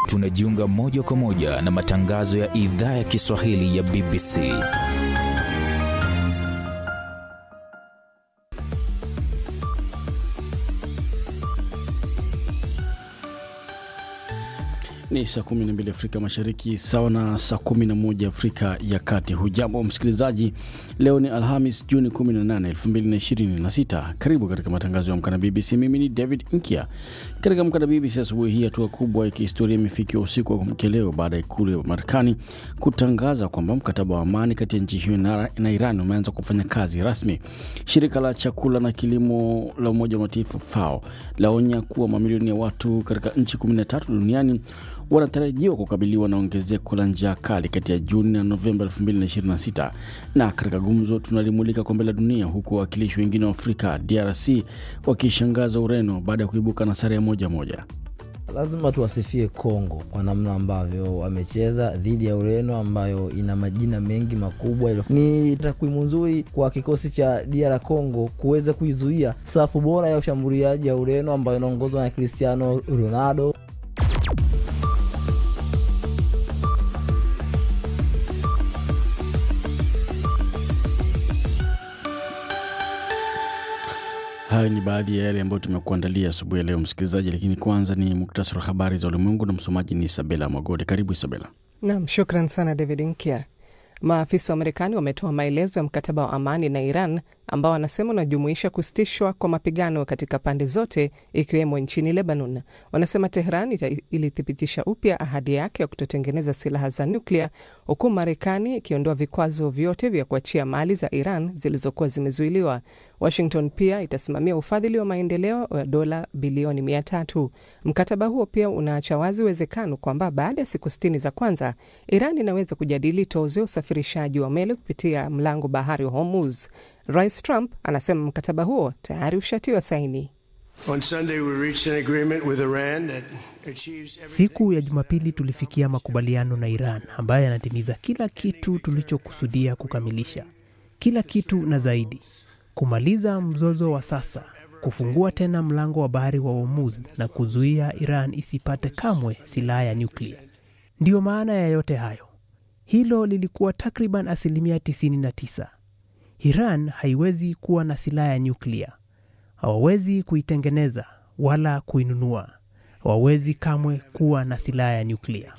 tunajiunga moja kwa moja na matangazo ya idhaa ya Kiswahili ya BBC. Ni saa 12 Afrika Mashariki, sawa na saa 11 Afrika ya Kati. Hujambo msikilizaji, leo ni Alhamis Juni 18, 2026. Karibu katika matangazo ya Amka na BBC. Mimi ni David Nkia. Katika Amka na BBC asubuhi hii, hatua kubwa ya kihistoria imefikiwa usiku wa kuamkia leo baada ya ikulu ya Marekani kutangaza kwamba mkataba wa amani kati ya nchi hiyo na Iran umeanza kufanya kazi rasmi. Shirika la chakula na kilimo la Umoja wa Mataifa FAO laonya kuwa mamilioni ya watu katika nchi 13 duniani wanatarajiwa kukabiliwa na ongezeko la njaa kali kati ya Juni na Novemba 2026. Na katika gumzo tunalimulika kombe la dunia, huku wawakilishi wengine wa Afrika DRC wakishangaza Ureno baada ya kuibuka na sare ya moja moja. Lazima tuwasifie Kongo kwa namna ambavyo wamecheza dhidi ya Ureno ambayo ina majina mengi makubwa. Ni takwimu nzuri kwa kikosi cha DR Congo kuweza kuizuia safu bora ya ushambuliaji ya Ureno ambayo inaongozwa na Cristiano Ronaldo. Hayo ni baadhi ya yale ambayo tumekuandalia asubuhi ya leo, msikilizaji, lakini kwanza ni muktasari wa habari za ulimwengu na msomaji ni Isabela Mwagode. Karibu Isabela. Nam, shukran sana David Nkia. Maafisa wa Marekani wametoa maelezo ya mkataba wa amani na Iran ambao wanasema unajumuisha kusitishwa kwa mapigano katika pande zote ikiwemo nchini Lebanon. Wanasema Tehran ilithibitisha upya ahadi yake ya kutotengeneza silaha za nuklia, huku Marekani ikiondoa vikwazo vyote vya kuachia mali za Iran zilizokuwa zimezuiliwa. Washington pia itasimamia ufadhili wa maendeleo wa dola bilioni mia tatu. Mkataba huo pia unaacha wazi uwezekano kwamba baada ya siku sitini za kwanza Iran inaweza kujadili tozo ya usafirishaji wa meli kupitia mlango bahari wa Hormuz. Rais Trump anasema mkataba huo tayari ushatiwa saini. Siku ya Jumapili tulifikia makubaliano na Iran ambayo yanatimiza kila kitu tulichokusudia kukamilisha, kila kitu na zaidi, kumaliza mzozo wa sasa, kufungua tena mlango wa bahari wa Hormuz na kuzuia Iran isipate kamwe silaha ya nyuklia. Ndiyo maana ya yote hayo. Hilo lilikuwa takriban asilimia 99. Iran haiwezi kuwa na silaha ya nyuklia, hawawezi kuitengeneza wala kuinunua, hawawezi kamwe kuwa na silaha ya nyuklia.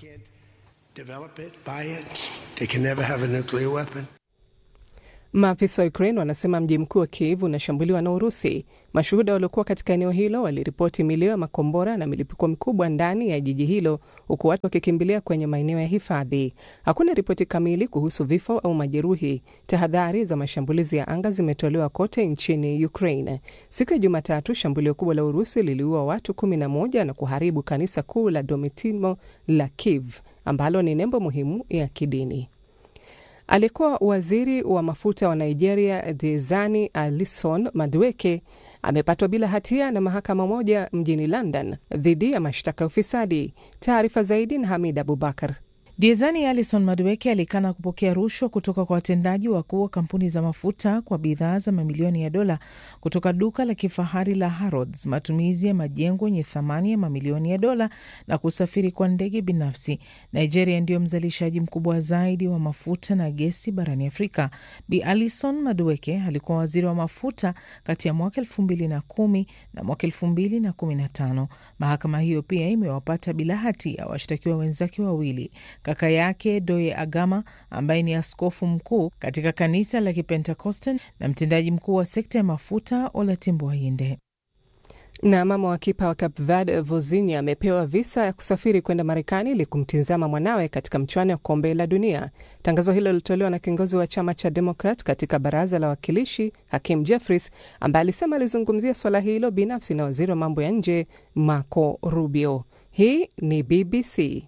Maafisa wa Ukraine wanasema mji mkuu wa Kiev unashambuliwa na Urusi. Mashuhuda waliokuwa katika eneo hilo waliripoti milio ya makombora na milipuko mikubwa ndani ya jiji hilo, huku watu wakikimbilia kwenye maeneo ya hifadhi. Hakuna ripoti kamili kuhusu vifo au majeruhi. Tahadhari za mashambulizi ya anga zimetolewa kote nchini Ukraine. Siku ya Jumatatu, shambulio kubwa la Urusi liliua watu kumi na moja na kuharibu kanisa kuu la Domitimo la Kiev ambalo ni nembo muhimu ya kidini. Aliyekuwa waziri wa mafuta wa Nigeria Diezani Alison Madueke amepatwa bila hatia na mahakama moja mjini London dhidi ya mashtaka ya ufisadi. Taarifa zaidi na Hamid Abubakar. Diezani Alison Madueke alikana kupokea rushwa kutoka kwa watendaji wakuu wa kampuni za mafuta kwa bidhaa za mamilioni ya dola kutoka duka la kifahari la Harrods, matumizi ya majengo yenye thamani ya mamilioni ya dola na kusafiri kwa ndege binafsi. Nigeria ndiyo mzalishaji mkubwa zaidi wa mafuta na gesi barani Afrika. Bi Alison Madueke alikuwa waziri wa mafuta kati ya mwaka elfu mbili na kumi na mwaka elfu mbili na kumi na tano. Mahakama hiyo pia imewapata bila hatia washtakiwa wenzake wawili kaka yake Doye Agama ambaye ni askofu mkuu katika kanisa la Kipentekoste na mtendaji mkuu wa sekta ya mafuta Olatimbo Ayinde. Na mama wa kipa wa Cape Verde Vozinha amepewa visa ya kusafiri kwenda Marekani ili kumtizama mwanawe katika mchuano wa kombe la dunia. Tangazo hilo lilitolewa na kiongozi wa chama cha Demokrat katika baraza la wawakilishi Hakim Jeffries, ambaye alisema alizungumzia swala hilo binafsi na waziri wa mambo ya nje Marco Rubio. Hii ni BBC.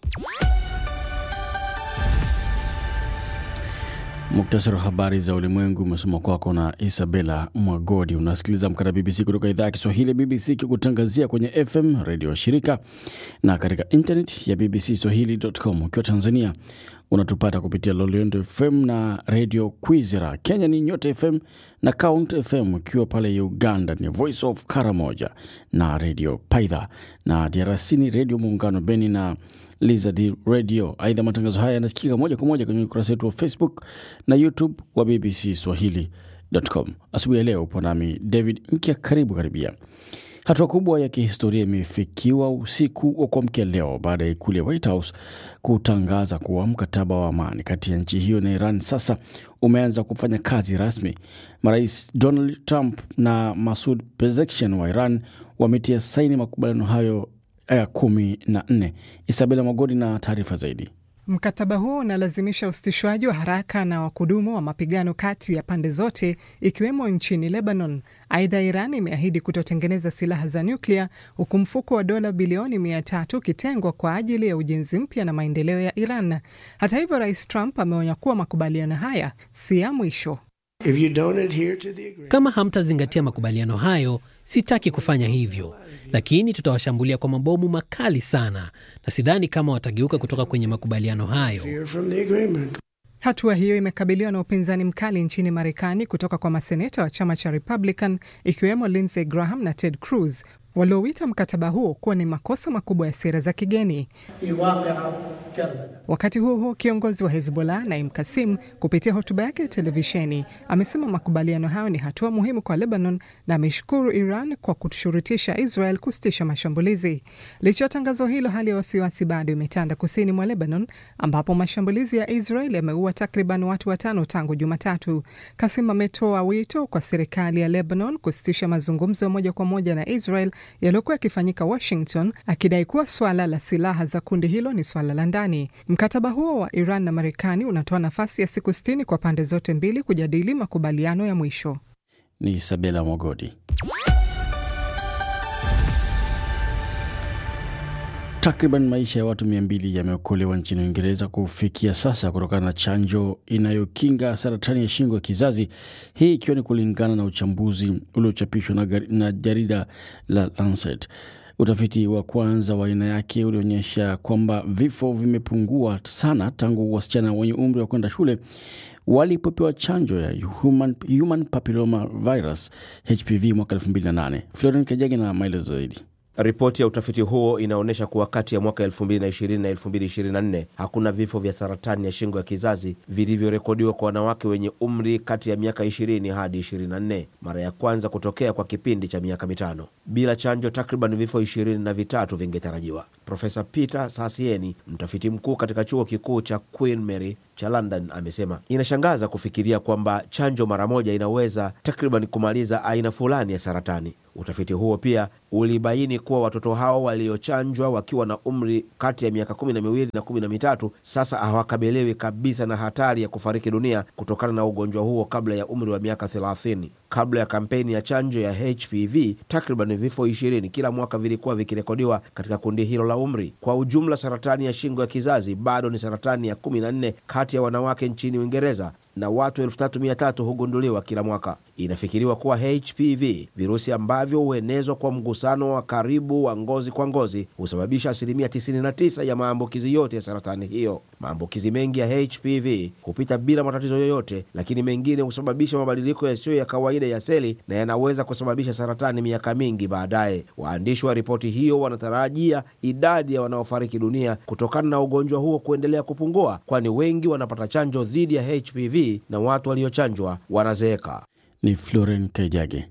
Muktasari wa habari za ulimwengu umesoma kwako na Isabela Mwagodi. Unasikiliza Amka na BBC kutoka idhaa ya Kiswahili ya BBC ikikutangazia kwenye FM redio wa shirika na katika internet ya bbc swahili.com. Ukiwa Tanzania unatupata kupitia Loliondo FM na Radio Kwizera. Kenya ni Nyota FM na Count FM, ukiwa pale Uganda ni Voice of Karamoja na Radio Paidha, na DRC ni Radio Muungano Beni na Lizard Radio. Aidha, matangazo haya yanasikika moja kwa moja kwenye ukurasa wetu wa Facebook na YouTube wa BBC Swahili.com. Asubuhi ya leo upo nami David Nkia, karibu karibia. Hatua kubwa ya kihistoria imefikiwa usiku wa kuamkia leo baada ya ikulu ya White House kutangaza kuwa mkataba wa amani kati ya nchi hiyo na Iran sasa umeanza kufanya kazi rasmi. Marais Donald Trump na Masud Pezeshkian wa Iran wametia saini makubaliano hayo ya kumi na nne. Isabela Magodi na taarifa zaidi. Mkataba huo unalazimisha usitishwaji wa haraka na wa kudumu wa mapigano kati ya pande zote ikiwemo nchini Lebanon. Aidha, Iran imeahidi kutotengeneza silaha za nyuklia huku mfuko wa dola bilioni mia tatu ukitengwa kwa ajili ya ujenzi mpya na maendeleo ya Iran. Hata hivyo, Rais Trump ameonya kuwa makubaliano haya si ya mwisho. Kama hamtazingatia makubaliano hayo, sitaki kufanya hivyo, lakini tutawashambulia kwa mabomu makali sana, na sidhani kama watageuka kutoka kwenye makubaliano hayo. Hatua hiyo imekabiliwa na upinzani mkali nchini Marekani kutoka kwa maseneta wa chama cha Republican ikiwemo Lindsey Graham na Ted Cruz waliowita mkataba huo kuwa ni makosa makubwa ya sera za kigeni. Wakati huo huo, kiongozi wa Hezbollah Naim Kasim kupitia hotuba yake ya televisheni amesema makubaliano hayo ni hatua muhimu kwa Lebanon na ameshukuru Iran kwa kushurutisha Israel kusitisha mashambulizi. Licha ya tangazo hilo, hali ya wasiwasi bado imetanda kusini mwa Lebanon ambapo mashambulizi ya Israel yameua takriban watu watano tangu Jumatatu. Kasim ametoa wito kwa serikali ya Lebanon kusitisha mazungumzo ya moja kwa moja na Israel yaliyokuwa yakifanyika Washington, akidai kuwa swala la silaha za kundi hilo ni swala la ndani. Mkataba huo wa Iran na Marekani unatoa nafasi ya siku sitini kwa pande zote mbili kujadili makubaliano ya mwisho. Ni Isabela Mogodi. Takriban maisha ya watu mia mbili yameokolewa nchini Uingereza kufikia sasa kutokana na chanjo inayokinga saratani ya shingo ya kizazi, hii ikiwa ni kulingana na uchambuzi uliochapishwa na, na jarida la Lancet. Utafiti wa kwanza wa aina yake ulionyesha kwamba vifo vimepungua sana tangu wasichana wenye umri wa kwenda shule walipopewa chanjo ya human, human papilloma virus HPV mwaka 2008. Florian Kajagi na maelezo zaidi. Ripoti ya utafiti huo inaonyesha kuwa kati ya mwaka 2020 na 2024 hakuna vifo vya saratani ya shingo ya kizazi vilivyorekodiwa kwa wanawake wenye umri kati ya miaka 20 hadi 24, mara ya kwanza kutokea kwa kipindi cha miaka mitano. Bila chanjo, takriban vifo ishirini na vitatu vingetarajiwa. Profesa Peter Sasieni, mtafiti mkuu katika chuo kikuu cha Queen Mary cha London, amesema inashangaza kufikiria kwamba chanjo mara moja inaweza takriban kumaliza aina fulani ya saratani. Utafiti huo pia ulibaini kuwa watoto hao waliochanjwa wakiwa na umri kati ya miaka kumi na miwili na kumi na mitatu sasa hawakabiliwi kabisa na hatari ya kufariki dunia kutokana na ugonjwa huo kabla ya umri wa miaka thelathini. Kabla ya kampeni ya chanjo ya HPV, takriban vifo ishirini kila mwaka vilikuwa vikirekodiwa katika kundi hilo la umri. Kwa ujumla, saratani ya shingo ya kizazi bado ni saratani ya kumi na nne kati ya wanawake nchini Uingereza na watu elfu tatu mia tatu hugunduliwa kila mwaka. Inafikiriwa kuwa HPV, virusi ambavyo huenezwa kwa mgusano wa karibu wa ngozi kwa ngozi, husababisha asilimia 99 ya maambukizi yote ya saratani hiyo. Maambukizi mengi ya HPV hupita bila matatizo yoyote, lakini mengine husababisha mabadiliko yasiyo ya kawaida ya seli na yanaweza kusababisha saratani miaka mingi baadaye. Waandishi wa ripoti hiyo wanatarajia idadi ya wanaofariki dunia kutokana na ugonjwa huo kuendelea kupungua, kwani wengi wanapata chanjo dhidi ya HPV na watu waliochanjwa wanazeeka. Ni Floren Kaijage.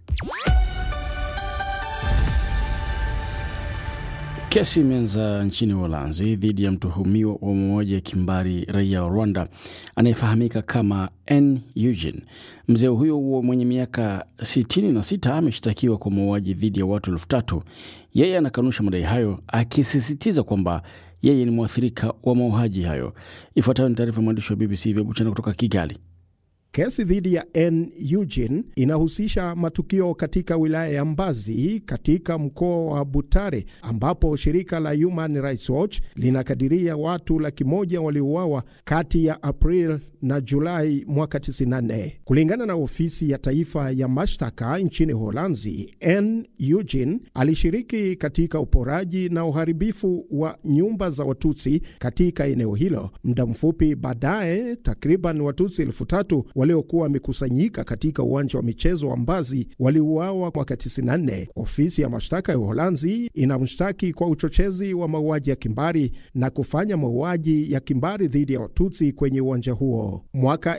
Kesi imeanza nchini Uholanzi dhidi ya mtuhumiwa wa mauaji ya kimbari raia wa Rwanda anayefahamika kama N Eugene. Mzee huyo huo mwenye miaka 66 ameshtakiwa kwa mauaji dhidi ya watu elfu tatu. Yeye anakanusha madai hayo akisisitiza kwamba yeye ni mwathirika wa mauaji hayo. Ifuatayo ni taarifa ya mwandishi wa BBC Vya Buchana kutoka Kigali. Kesi dhidi ya N Eugene inahusisha matukio katika wilaya ya Mbazi katika mkoa wa Butare, ambapo shirika la Human Rights Watch linakadiria watu laki moja waliuawa kati ya April na Julai mwaka 94. Kulingana na ofisi ya taifa ya mashtaka nchini Holanzi, N Eugene alishiriki katika uporaji na uharibifu wa nyumba za Watutsi katika eneo hilo. Muda mfupi baadaye, takriban Watutsi elfu tatu waliokuwa wamekusanyika katika uwanja wa michezo wa Mbazi waliuawa mwaka 94. Ofisi ya mashtaka ya Uholanzi inamshtaki kwa uchochezi wa mauaji ya kimbari na kufanya mauaji ya kimbari dhidi ya Watutsi kwenye uwanja huo. Mwaka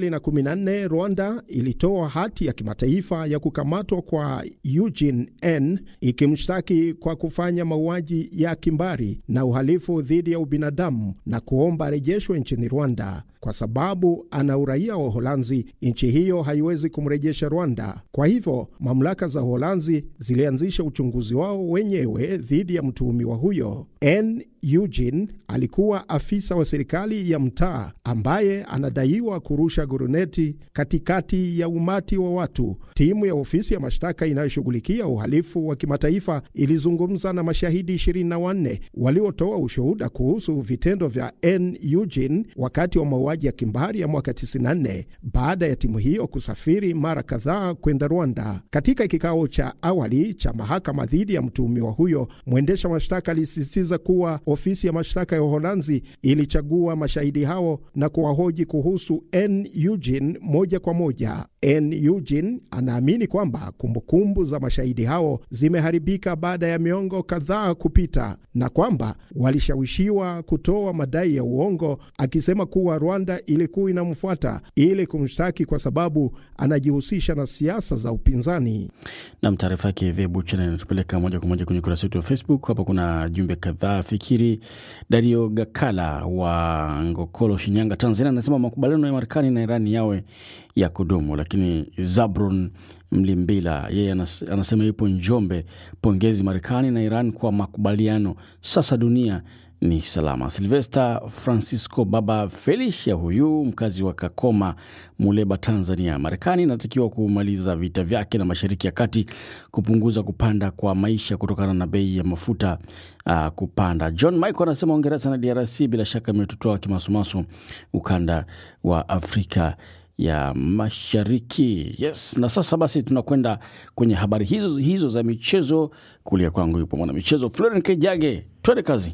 2014 Rwanda ilitoa hati ya kimataifa ya kukamatwa kwa Eugene N ikimshtaki kwa kufanya mauaji ya kimbari na uhalifu dhidi ya ubinadamu na kuomba arejeshwe nchini Rwanda. Kwa sababu ana uraia wa Uholanzi, nchi hiyo haiwezi kumrejesha Rwanda. Kwa hivyo mamlaka za Uholanzi zilianzisha uchunguzi wao wenyewe dhidi ya mtuhumiwa huyo. N Eugene alikuwa afisa wa serikali ya mtaa ambaye anadaiwa kurusha guruneti katikati ya umati wa watu. Timu ya ofisi ya mashtaka inayoshughulikia uhalifu wa kimataifa ilizungumza na mashahidi 24 waliotoa ushuhuda kuhusu vitendo vya N Eugene wakati wa mauaji ya kimbari ya mwaka 94 baada ya timu hiyo kusafiri mara kadhaa kwenda Rwanda. Katika kikao cha awali cha mahakama dhidi ya mtuhumiwa huyo, mwendesha mashtaka alisisitiza kuwa ofisi ya mashtaka ya Uholanzi ilichagua mashahidi hao na kuwahoji kuhusu N Eugene moja kwa moja. N Eugene anaamini kwamba kumbukumbu za mashahidi hao zimeharibika baada ya miongo kadhaa kupita na kwamba walishawishiwa kutoa madai ya uongo, akisema kuwa Rwanda ilikuwa inamfuata ili kumshtaki kwa sababu anajihusisha na siasa za upinzani. Nam, taarifa yake Vebuchana inatupeleka moja kwa moja kwenye ukurasa wetu wa Facebook. Hapa kuna jumbe kadhaa. Fikiri Dario Gakala wa Ngokolo, Shinyanga, Tanzania, anasema makubaliano ya Marekani na Irani yawe ya kudumu. Lakini Zabron Mlimbila yeye anas, anasema yupo Njombe, pongezi Marekani na Iran kwa makubaliano, sasa dunia ni salama. Silvesta Francisco Baba Felicia, huyu mkazi wa Kakoma, Muleba, Tanzania, Marekani inatakiwa kumaliza vita vyake na Mashariki ya Kati, kupunguza kupanda kwa maisha kutokana na bei ya mafuta uh, kupanda. John Michael anasema Uingereza na DRC bila shaka imetutoa kimasumasu ukanda wa Afrika ya Mashariki. Yes, na sasa basi tunakwenda kwenye habari hizo hizo za michezo. Kulia kwangu yupo mwana michezo Florent Kejage, twende kazi.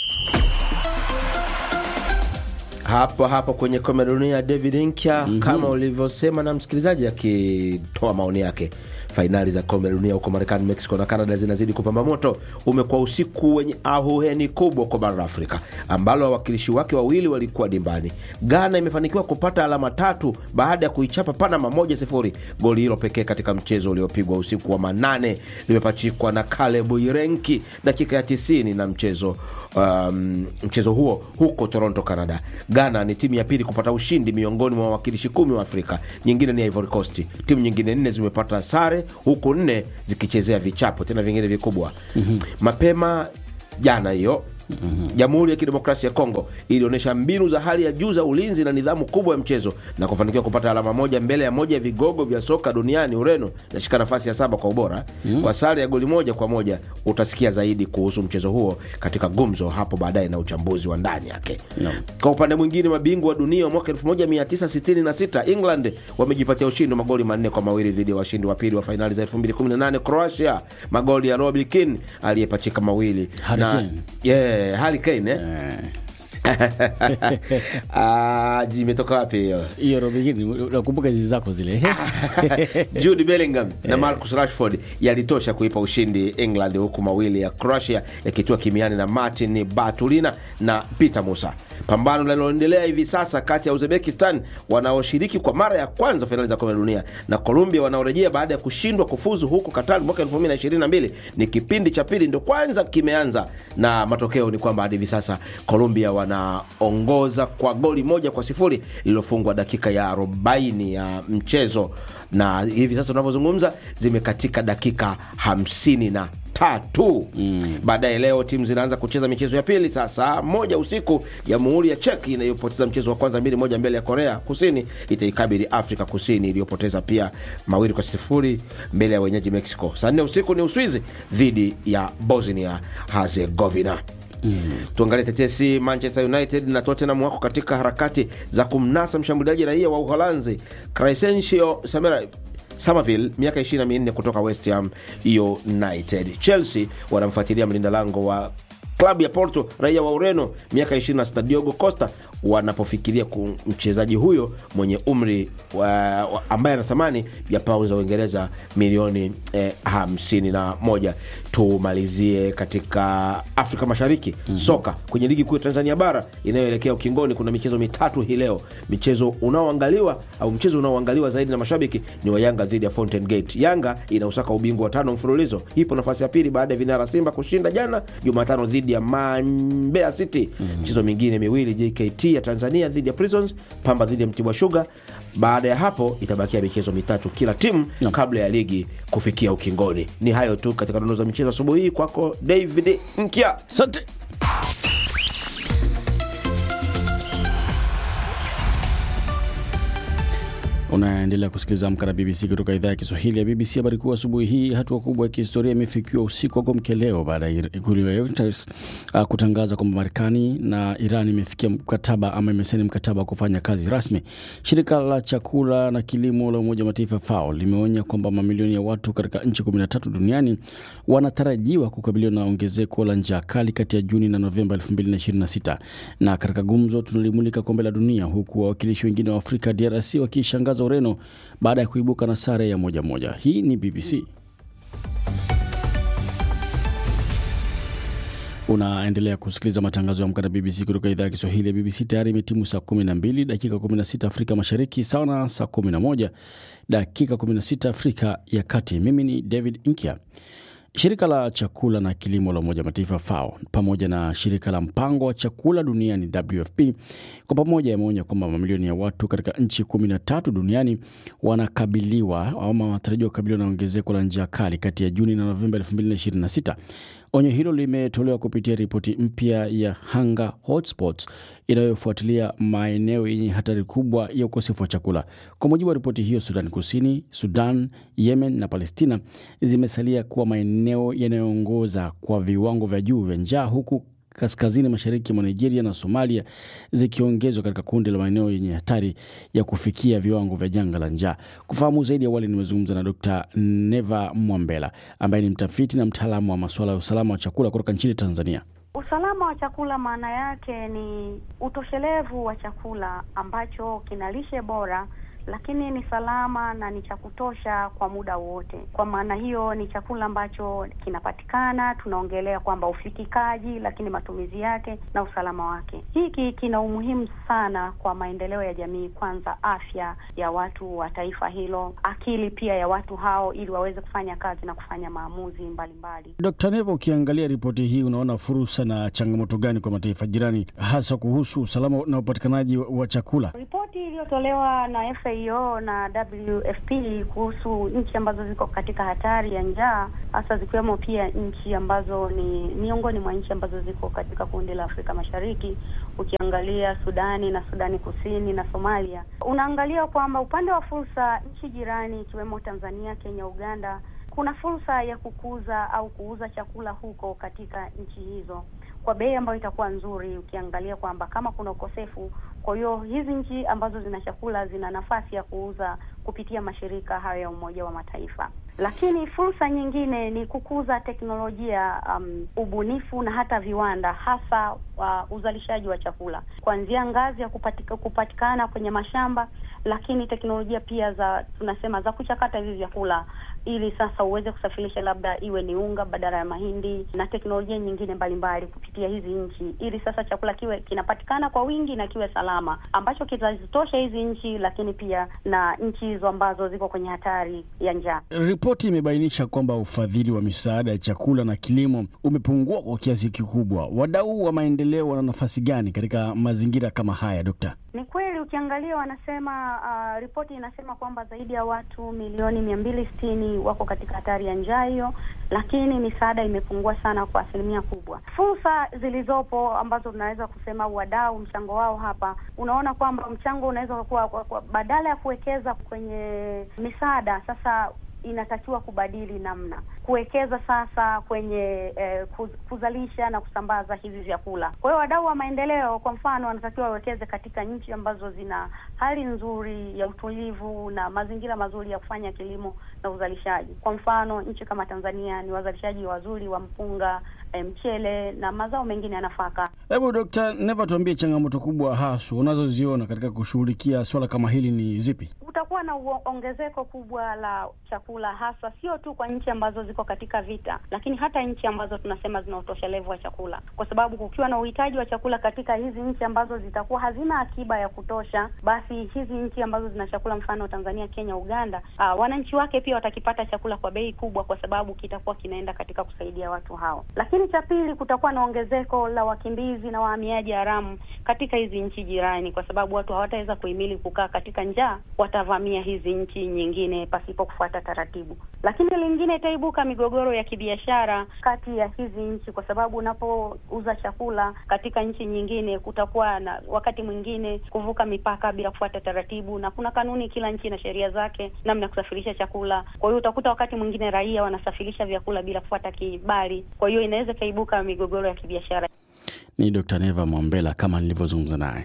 hapo hapo kwenye kombe la dunia David Nkya mm -hmm. kama ulivyosema na msikilizaji akitoa maoni yake fainali za kombe la dunia huko Marekani, Mexico na Canada zinazidi kupamba moto. Umekuwa usiku wenye ahuheni kubwa kwa bara la Afrika ambalo wawakilishi wake wawili walikuwa dimbani. Ghana imefanikiwa kupata alama tatu baada ya kuichapa Panama moja sifuri. Goli hilo pekee katika mchezo uliopigwa usiku wa manane limepachikwa na Caleb Irenki dakika ya tisini na mchezo um, mchezo huo huko Toronto, Canada. Ghana ni timu ya pili kupata ushindi miongoni mwa wawakilishi kumi wa Afrika, nyingine ni Ivory Coast. Timu nyingine nne zimepata sare huku nne zikichezea vichapo tena vingine vikubwa. mm-hmm. mapema jana hiyo Jamhuri mm-hmm. ya Kidemokrasia ya Kongo ilionyesha mbinu za hali ya juu za ulinzi na nidhamu kubwa ya mchezo na kufanikiwa kupata alama moja mbele ya moja ya vigogo vya soka duniani. Ureno inashika nafasi ya saba kwa ubora mm-hmm. kwa sare ya goli moja kwa moja. Utasikia zaidi kuhusu mchezo huo katika gumzo hapo baadaye na uchambuzi wa ndani yake no. Kwa upande mwingine, mabingwa wa dunia wa mwaka 1966 England wamejipatia ushindi wa magoli manne kwa mawili dhidi ya washindi wa pili wa fainali za 2018 Croatia, magoli ya Robbie Keane aliyepachika mawili Harry na Kane. yeah, Harry Kane eh? Ah, imetoka wapi hiyo? hiyo Robigini, nakumbuka hizi zako zile Jude Bellingham na Marcus Rashford yalitosha kuipa ushindi England, huku mawili ya Croatia yakitua kimiani na Martin Batulina na Peter Musa. Pambano linaloendelea hivi sasa kati ya Uzbekistan wanaoshiriki kwa mara ya kwanza fainali za kombe la dunia na Colombia wanaorejea baada ya kushindwa kufuzu huko Qatar mwaka 2022 ni kipindi cha pili ndio kwanza kimeanza, na matokeo ni kwamba hadi hivi sasa Colombia wanaongoza kwa goli moja kwa sifuri lililofungwa dakika ya 40 ya mchezo, na hivi sasa tunavyozungumza zimekatika dakika 55 tatu mm. Baadaye leo timu zinaanza kucheza michezo ya pili saa saa moja usiku. Jamhuri ya Czech inayopoteza mchezo wa kwanza mbili moja mbele ya Korea Kusini itaikabili Afrika Kusini iliyopoteza pia mawili kwa sifuri mbele ya wenyeji Mexico. Saa nne usiku ni Uswizi dhidi ya Bosnia Herzegovina. Mm. Tuangalie tetesi. Manchester United na Tottenham wako katika harakati za kumnasa mshambuliaji raia wa Uholanzi Crescencio Samera Somerville miaka 24 kutoka West Ham United. Chelsea wanamfuatilia mlinda lango wa klabu ya Porto raia wa Ureno miaka 26 Diogo Costa wanapofikiria mchezaji huyo mwenye umri wa, wa, ambaye ana thamani ya paundi za Uingereza milioni eh, 51. Tumalizie katika Afrika Mashariki mm -hmm. Soka kwenye ligi kuu ya Tanzania bara inayoelekea ukingoni, kuna michezo mitatu hii leo. Michezo unaoangaliwa au mchezo unaoangaliwa zaidi na mashabiki ni wa Yanga dhidi ya Fountain Gate. Yanga inausaka ubingwa wa tano mfululizo, ipo nafasi ya pili baada ya vinara Simba kushinda jana Jumatano dhidi ya Mbeya City. mm -hmm. Michezo mingine miwili JKT ya Tanzania dhidi ya Prisons, Pamba dhidi ya Mtibwa Sugar. Baada ya hapo itabakia michezo mitatu kila timu no. kabla ya ligi kufikia ukingoni. Ni hayo tu katika dondoo za michezo asubuhi hii. Kwako David Nkya, asante. Unaendelea kusikiliza Amka na BBC kutoka idhaa ya Kiswahili ya BBC. Habari kuu asubuhi hii, hatua kubwa ya kihistoria imefikiwa usiku wa kuamkia leo baada ya ikulu ya Reuters uh, kutangaza kwamba Marekani na Iran imefikia mkataba ama imesaini mkataba wa kufanya kazi rasmi. Shirika la chakula na kilimo la Umoja wa Mataifa FAO limeonya kwamba mamilioni ya watu katika nchi 13 duniani wanatarajiwa kukabiliwa na ongezeko la njaa kali kati ya Juni na Novemba 2026. Na katika gumzo tunalimulika kombe la dunia, huku wawakilishi wengine wa Afrika DRC wakishangaza Ureno baada ya kuibuka na sare ya moja moja. Hii ni BBC. Unaendelea kusikiliza matangazo ya Amka na BBC kutoka idhaa ya Kiswahili ya BBC. Tayari imetimu saa 12 dakika 16 Afrika Mashariki, sawa na saa 11 dakika 16 Afrika ya Kati. Mimi ni David Nkya. Shirika la chakula na kilimo la Umoja Mataifa FAO pamoja na shirika la mpango wa chakula duniani WFP kwa pamoja yameonya kwamba mamilioni ya watu katika nchi kumi na tatu duniani wanakabiliwa ama wanatarajiwa kukabiliwa na ongezeko la njaa kali kati ya Juni na Novemba 2026. Onyo hilo limetolewa kupitia ripoti mpya ya Hunger Hotspots inayofuatilia maeneo yenye hatari kubwa ya ukosefu wa chakula. Kwa mujibu wa ripoti hiyo, Sudan Kusini, Sudan, Yemen na Palestina zimesalia kuwa maeneo yanayoongoza kwa viwango vya juu vya njaa huku kaskazini mashariki mwa Nigeria na Somalia zikiongezwa katika kundi la maeneo yenye hatari ya kufikia viwango vya janga la njaa. Kufahamu zaidi, awali nimezungumza na Dr. Neva Mwambela ambaye ni mtafiti na mtaalamu wa masuala ya usalama wa chakula kutoka nchini Tanzania. Usalama wa chakula maana yake ni utoshelevu wa chakula ambacho kina lishe bora lakini ni salama na ni cha kutosha kwa muda wote. Kwa maana hiyo ni chakula ambacho kinapatikana, tunaongelea kwamba ufikikaji, lakini matumizi yake na usalama wake. Hiki kina umuhimu sana kwa maendeleo ya jamii, kwanza afya ya watu wa taifa hilo, akili pia ya watu hao, ili waweze kufanya kazi na kufanya maamuzi mbalimbali. Dkt. Neva, ukiangalia ripoti hii unaona fursa na changamoto gani kwa mataifa jirani, hasa kuhusu usalama na upatikanaji wa chakula? Ripoti iliyotolewa na FAO na WFP kuhusu nchi ambazo ziko katika hatari ya njaa, hasa zikiwemo pia nchi ambazo ni miongoni mwa nchi ambazo ziko katika kundi la Afrika Mashariki, ukiangalia Sudani na Sudani Kusini na Somalia, unaangalia kwamba upande wa fursa, nchi jirani ikiwemo Tanzania, Kenya, Uganda, kuna fursa ya kukuza au kuuza chakula huko katika nchi hizo kwa bei ambayo itakuwa nzuri, ukiangalia kwamba kama kuna ukosefu. Kwa hiyo hizi nchi ambazo zina chakula zina nafasi ya kuuza kupitia mashirika hayo ya Umoja wa Mataifa. Lakini fursa nyingine ni kukuza teknolojia, um, ubunifu na hata viwanda, hasa uh, uzalishaji wa chakula kuanzia ngazi ya kupatika, kupatikana kwenye mashamba, lakini teknolojia pia za tunasema za kuchakata hivi vyakula ili sasa uweze kusafirisha labda iwe ni unga badala ya mahindi na teknolojia nyingine mbalimbali kupitia hizi nchi, ili sasa chakula kiwe kinapatikana kwa wingi na kiwe salama, ambacho kitazitosha hizi nchi, lakini pia na nchi hizo ambazo ziko kwenye hatari ya njaa. Ripoti imebainisha kwamba ufadhili wa misaada ya chakula na kilimo umepungua kwa kiasi kikubwa. Wadau wa maendeleo wana nafasi gani katika mazingira kama haya, Dokta? Ni kweli ukiangalia wanasema uh, ripoti inasema kwamba zaidi ya watu milioni mia mbili sitini wako katika hatari ya njaa hiyo, lakini misaada imepungua sana kwa asilimia kubwa. Fursa zilizopo ambazo tunaweza kusema wadau mchango wao hapa, unaona kwamba mchango unaweza kuwa kwa, kwa, badala ya kuwekeza kwenye misaada sasa inatakiwa kubadili namna kuwekeza sasa kwenye eh, kuz, kuzalisha na kusambaza hivi vyakula. Kwa hiyo wadau wa maendeleo, kwa mfano, wanatakiwa wawekeze katika nchi ambazo zina hali nzuri ya utulivu na mazingira mazuri ya kufanya kilimo na uzalishaji. Kwa mfano, nchi kama Tanzania ni wazalishaji wazuri wa mpunga, eh, mchele na mazao mengine ya nafaka. Hebu Dkt. Neva, tuambie changamoto kubwa haswa unazoziona katika kushughulikia swala kama hili ni zipi? Kutakuwa na ongezeko kubwa la chakula hasa sio tu kwa nchi ambazo ziko katika vita, lakini hata nchi ambazo tunasema zina utoshelevu wa chakula, kwa sababu kukiwa na uhitaji wa chakula katika hizi nchi ambazo zitakuwa hazina akiba ya kutosha, basi hizi nchi ambazo zina chakula, mfano Tanzania, Kenya, Uganda, aa, wananchi wake pia watakipata chakula kwa bei kubwa, kwa sababu kitakuwa kinaenda katika kusaidia watu hao. Lakini cha pili, kutakuwa na ongezeko la wakimbizi na wahamiaji haramu katika hizi nchi jirani, kwa sababu watu hawataweza kuhimili kukaa katika njaa, watavamia hizi nchi nyingine pasipo kufuata taratibu. Lakini lingine itaibuka migogoro ya kibiashara kati ya hizi nchi, kwa sababu unapouza chakula katika nchi nyingine, kutakuwa na wakati mwingine kuvuka mipaka bila kufuata taratibu, na kuna kanuni, kila nchi na sheria zake namna ya kusafirisha chakula. Kwa hiyo utakuta wakati mwingine raia wanasafirisha vyakula bila kufuata kibali, kwa hiyo inaweza ikaibuka migogoro ya kibiashara. Ni Dkt. Neva Mwambela kama nilivyozungumza naye.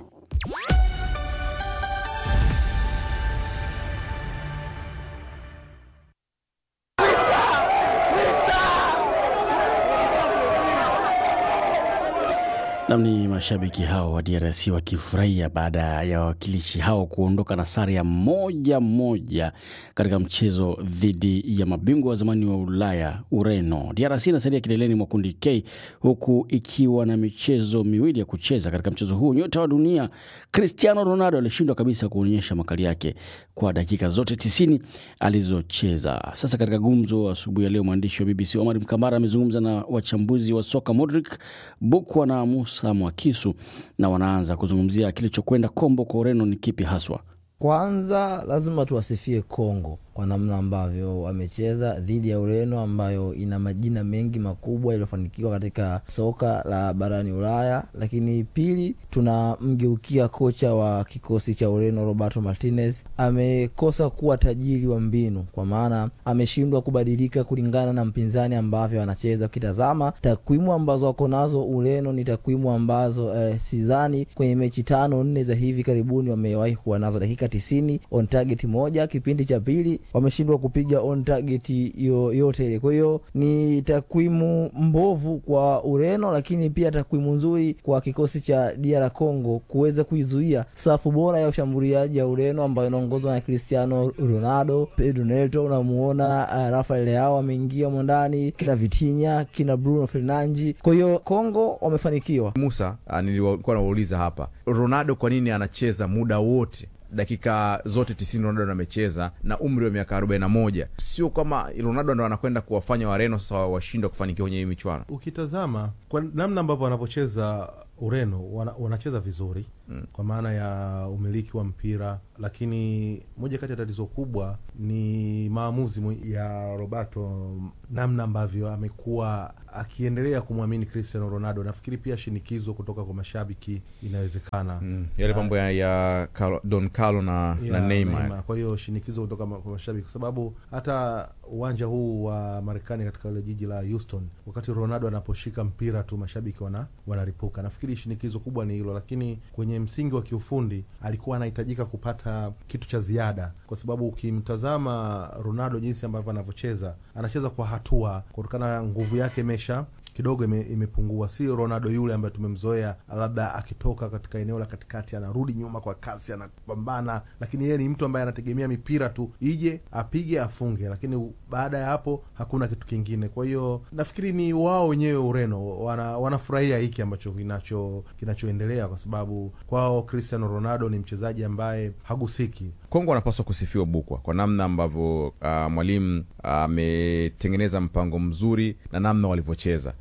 Nam ni mashabiki hao wa DRC wakifurahia baada ya wawakilishi hao kuondoka na sare ya moja moja katika mchezo dhidi ya mabingwa wa zamani wa Ulaya, Ureno. DRC inasalia kileleni mwa kundi K huku ikiwa na michezo miwili ya kucheza. Katika mchezo huu nyota wa dunia Cristiano Ronaldo alishindwa kabisa kuonyesha makali yake kwa dakika zote tisini alizocheza. Sasa katika gumzo asubuhi ya leo, mwandishi wa BBC Omar Mkambara amezungumza na wachambuzi wa soka Modric Bukwa na Musa Mwakisu na wanaanza kuzungumzia kilichokwenda kombo kwa Ureno ni kipi haswa. Kwanza lazima tuwasifie Kongo kwa namna ambavyo wamecheza dhidi ya Ureno ambayo ina majina mengi makubwa yaliyofanikiwa katika soka la barani Ulaya. Lakini pili, tunamgeukia kocha wa kikosi cha Ureno Roberto Martinez. Amekosa kuwa tajiri wa mbinu, kwa maana ameshindwa kubadilika kulingana na mpinzani ambavyo anacheza. Ukitazama takwimu ambazo wako nazo Ureno ni takwimu ambazo eh, sidhani kwenye mechi tano nne za hivi karibuni wamewahi kuwa nazo, dakika tisini on target moja. Kipindi cha pili wameshindwa kupiga on target yoyote ile. Kwa hiyo ni takwimu mbovu kwa Ureno, lakini pia takwimu nzuri kwa kikosi cha DR Congo kuweza kuizuia safu bora ya ushambuliaji ya Ureno ambayo inaongozwa na Cristiano Ronaldo, Pedro Neto, unamuona uh, Rafael Leao ameingia mondani, kina Vitinha, kina Bruno Fernandes. Kwa hiyo Congo wamefanikiwa. Musa, uh, nilikuwa nauliza hapa Ronaldo kwa nini anacheza muda wote dakika zote tisini Ronaldo amecheza na umri wa miaka arobaini na moja. Sio kama Ronaldo ndo anakwenda kuwafanya Wareno sasa washindwa kufanikiwa kwenye hii michuano. Ukitazama kwa namna ambavyo wanavyocheza Ureno wana, wanacheza vizuri mm, kwa maana ya umiliki wa mpira, lakini moja kati ya tatizo kubwa ni maamuzi ya Roberto, namna ambavyo amekuwa akiendelea kumwamini Cristiano Ronaldo. Nafikiri pia shinikizo kutoka kwa mashabiki inawezekana, mm, yale mambo ya, ya Carlo, Don Carlo na, ya, na Neymar. Neymar. Kwa hiyo shinikizo kutoka kwa mashabiki, kwa sababu hata uwanja huu wa Marekani katika ile jiji la Houston, wakati Ronaldo anaposhika mpira tu mashabiki wana wanaripuka. Nafikiri shinikizo kubwa ni hilo, lakini kwenye msingi wa kiufundi alikuwa anahitajika kupata kitu cha ziada, kwa sababu ukimtazama Ronaldo jinsi ambavyo anavyocheza, anacheza kwa hatua, kutokana na nguvu yake imesha kidogo ime, imepungua. Si Ronaldo yule ambaye tumemzoea, labda akitoka katika eneo la katikati anarudi nyuma kwa kasi, anapambana, lakini yeye ni mtu ambaye anategemea mipira tu ije apige afunge, lakini baada ya hapo hakuna kitu kingine. Kwa hiyo nafikiri ni wao wenyewe Ureno wana, wanafurahia hiki ambacho kinacho kinachoendelea, kwa sababu kwao Cristiano Ronaldo ni mchezaji ambaye hagusiki. Kongo wanapaswa kusifiwa Bukwa kwa namna ambavyo uh, mwalimu ametengeneza uh, mpango mzuri na namna walivyocheza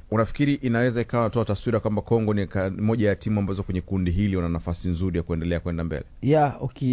unafikiri inaweza ikawa natoa taswira kwamba Kongo ni ka- moja ya timu ambazo kwenye kundi hili wana nafasi nzuri ya kuendelea kwenda mbele? ya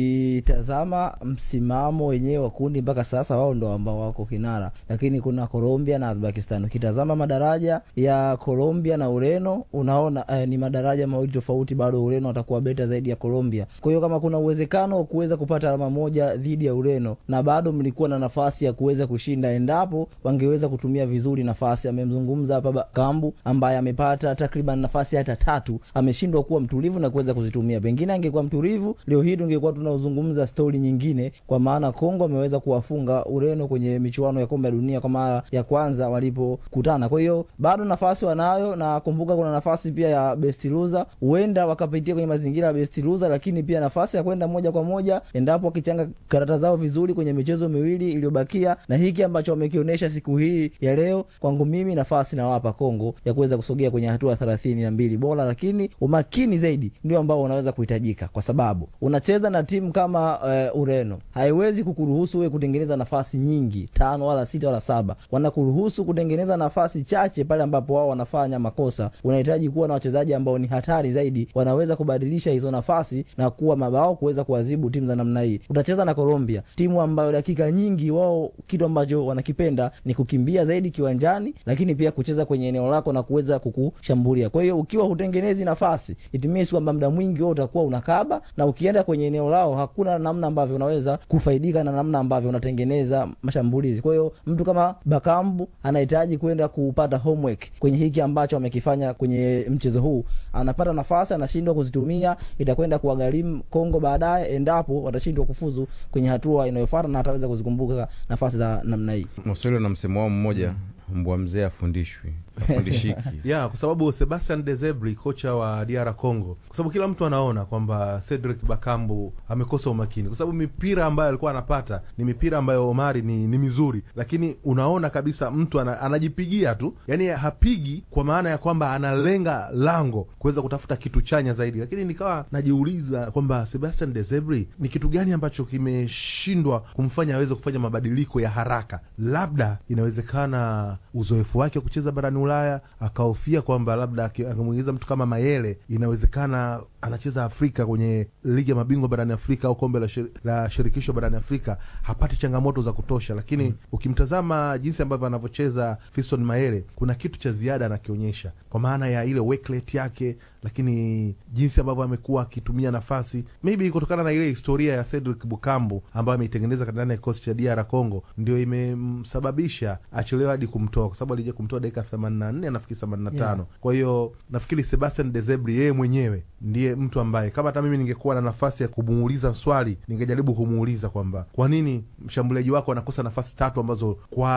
ukitazama msimamo wenyewe wa kundi mpaka sasa wao ndo ambao wako kinara lakini kuna colombia na uzbekistan ukitazama madaraja ya colombia na ureno unaona eh, ni madaraja mawili tofauti bado ureno atakuwa beta zaidi ya colombia kwa hiyo kama kuna uwezekano wa kuweza kupata alama moja dhidi ya ureno na bado mlikuwa na nafasi ya kuweza kushinda endapo wangeweza kutumia vizuri nafasi amemzungumza hapa Ba- kambu ambaye amepata takriban nafasi hata tatu ameshindwa kuwa mtulivu na kuweza kuzitumia pengine angekuwa mtulivu leo hii tungekuwa tunaozungumza stori nyingine kwa maana kongo ameweza kuwafunga ureno kwenye michuano ya kombe la dunia kwa mara ya kwanza walipokutana kwa hiyo bado nafasi wanayo na kumbuka kuna nafasi pia ya best loser huenda wakapitia kwenye mazingira ya best loser lakini pia nafasi ya kwenda moja kwa moja endapo wakichanga karata zao vizuri kwenye michezo miwili iliyobakia na hiki ambacho wamekionyesha siku hii ya leo kwangu mimi nafasi nawapa kongo ya kuweza kusogea kwenye hatua thelathini na mbili bora lakini umakini zaidi ndio ambao unaweza kuhitajika kwa sababu unacheza na timu kama uh, ureno haiwezi kukuruhusu wewe kutengeneza nafasi nyingi tano wala sita wala saba wanakuruhusu kutengeneza nafasi chache pale ambapo wao wanafanya makosa unahitaji kuwa na wachezaji ambao ni hatari zaidi wanaweza kubadilisha hizo nafasi na kuwa mabao kuweza kuwazibu timu za namna hii utacheza na colombia timu ambayo dakika nyingi wao kitu ambacho wanakipenda ni kukimbia zaidi kiwanjani lakini pia kucheza kwenye eneo lako na kuweza kukushambulia kwa hiyo ukiwa hutengenezi nafasi it means kwamba muda mwingi wewe utakuwa unakaba na ukienda kwenye eneo lao hakuna namna ambavyo unaweza kufaidika na namna ambavyo unatengeneza mashambulizi kwa hiyo mtu kama bakambu anahitaji kwenda kupata homework kwenye hiki ambacho amekifanya kwenye mchezo huu anapata nafasi anashindwa kuzitumia itakwenda kuwagharimu kongo baadaye endapo watashindwa kufuzu kwenye hatua inayofuata na ataweza kuzikumbuka nafasi za namna hii Waswahili na msemo wao mmoja, mbwa mzee afundishwi afundishiki. ya kwa sababu Sebastian Dezebri kocha wa DR Congo, kwa sababu kila mtu anaona kwamba Cedric Bakambu amekosa umakini, kwa sababu mipira ambayo alikuwa anapata ni mipira ambayo Omari ni, ni mizuri, lakini unaona kabisa mtu ana, anajipigia tu, yani hapigi kwa maana ya kwamba analenga lango kuweza kutafuta kitu chanya zaidi. Lakini nikawa najiuliza kwamba Sebastian Dezebri ni kitu gani ambacho kimeshindwa kumfanya aweze kufanya mabadiliko ya haraka. Labda inawezekana uzoefu wake wa kucheza barani Ulaya akahofia kwamba labda aki- angemwingiza mtu kama Mayele, inawezekana anacheza Afrika kwenye ligi ya mabingwa barani Afrika au kombe la, shir, la shirikisho barani Afrika hapati changamoto za kutosha, lakini mm. ukimtazama jinsi ambavyo anavyocheza Fiston Mayele, kuna kitu cha ziada anakionyesha kwa maana ya ile work rate yake, lakini jinsi ambavyo amekuwa akitumia nafasi, maybe kutokana na ile historia ya Cedric Bukambu ambayo ameitengeneza ndani ya kikosi cha DR Congo, ndio imemsababisha achelewe hadi kumtoa, kwa sababu alija kumtoa dakika 84 nafikiri 85 Yeah. kwa hiyo nafikiri Sebastian Dezebri yeye mwenyewe ndiye mtu ambaye kama hata mimi ningekuwa na nafasi ya kumuuliza swali ningejaribu kumuuliza kwamba kwa nini mshambuliaji wako anakosa nafasi tatu ambazo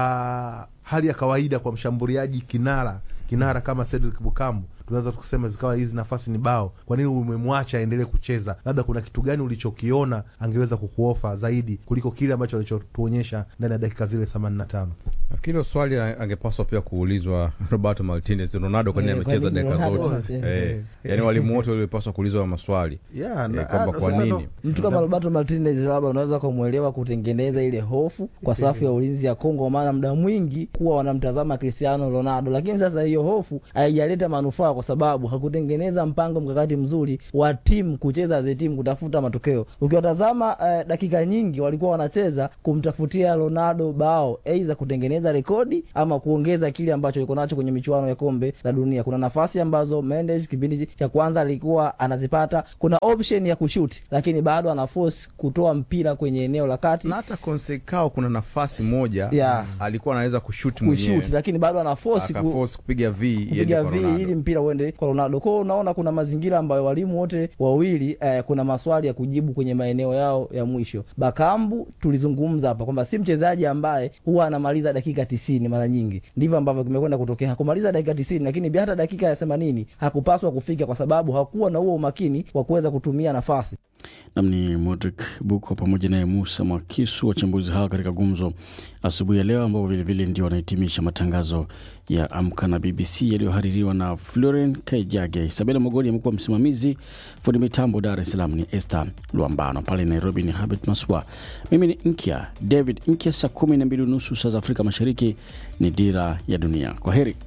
kwa hali ya kawaida kwa mshambuliaji kinara kinara kama Cedric Bukambu tunaweza kusema zikawa hizi nafasi ni bao. Kwa nini umemwacha aendelee kucheza? Labda kuna kitu gani ulichokiona angeweza kukuofa zaidi kuliko kile ambacho alichotuonyesha ndani ya dakika zile 85. Nafikiri hilo swali a- angepaswa pia kuulizwa Roberto Martinez, Ronaldo kwa nini Eh, kwa amecheza nini dakika Ronaldo? zote? Eh. Eh, yaani walimu wote walipaswa kuulizwa hayo maswali Yeah, Eh, na- kwamba ah, kwa sasa nini ndo- mtu kama Roberto Martinez labda unaweza kumwelewa kutengeneza ile hofu kwa safu ya ulinzi ya Kongo, kwa maana muda mwingi kuwa wanamtazama Cristiano Ronaldo, lakini sasa hiyo hofu haijaleta manufaa kwa sababu hakutengeneza mpango mkakati mzuri wa timu kucheza ze timu kutafuta matokeo. Ukiwatazama eh, dakika nyingi walikuwa wanacheza kumtafutia Ronaldo bao, aidha kutengeneza rekodi ama kuongeza kile ambacho iko nacho kwenye michuano ya kombe la dunia. Kuna nafasi ambazo Mendes kipindi cha kwanza alikuwa anazipata, kuna option ya kushuti, lakini bado ana force kutoa mpira kwenye eneo la kati na hata Konsekao kuna nafasi moja Yeah. alikuwa anaweza kushuti kushuti, mwenyewe lakini bado ana force ku, akaforce kupiga v iende kupiga kwa vi Ronaldo. ili mpira uende kwa Ronaldo. Kwao unaona kuna mazingira ambayo walimu wote wawili eh, kuna maswali ya kujibu kwenye maeneo yao ya mwisho. Bakambu tulizungumza hapa kwamba si mchezaji ambaye huwa anamaliza dakika tisini mara nyingi, ndivyo ambavyo kimekwenda kutokea. Hakumaliza dakika tisini, lakini pia hata dakika ya themanini hakupaswa kufika kwa sababu hakuwa na huo umakini wa kuweza kutumia nafasi. nam ni Modric Buko pamoja naye Musa Mwakisu, wachambuzi hawa katika gumzo asubuhi ya leo, ambao vilevile ndio wanahitimisha matangazo ya Amka na BBC yaliyohaririwa na Floren Kaijage. Isabela Mogoni amekuwa msimamizi, fundi mitambo Dar es Salaam ni Esther Luambano, pale Nairobi ni Habit Maswa, mimi ni Nkya David Nkya. Saa kumi na mbili nusu saa za Afrika Mashariki ni Dira ya Dunia. Kwa heri.